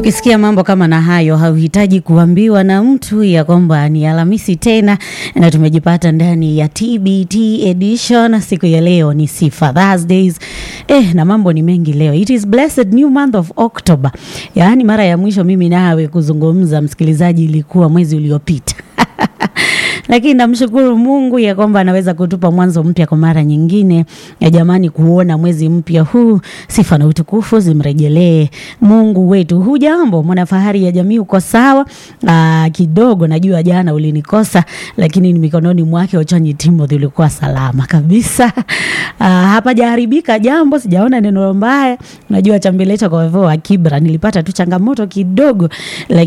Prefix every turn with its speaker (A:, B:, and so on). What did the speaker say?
A: Ukisikia mambo kama na hayo, hauhitaji kuambiwa na mtu ya kwamba ni Alhamisi tena na tumejipata ndani ya TBT edition. Siku ya leo ni Sifa Thursdays. Eh, na mambo ni mengi leo. It is blessed new month of October. Yaani mara ya mwisho mimi nawe kuzungumza msikilizaji ilikuwa mwezi uliopita. lakini namshukuru Mungu ya kwamba anaweza kutupa mwanzo mpya kwa mara nyingine. Ya jamani, kuona mwezi mpya huu, sifa na utukufu zimrejelee Mungu wetu. Hujambo mwanafahari ya jamii, uko sawa? Aa, kidogo najua jana ulinikosa, lakini ni mikononi mwake Ochanyi Timothy ulikuwa salama kabisa. Aa, hapajaharibika jambo, sijaona neno mbaya. Najua chambilecho kwa vivyo wa Kibra nilipata tu changamoto kidogo, lakini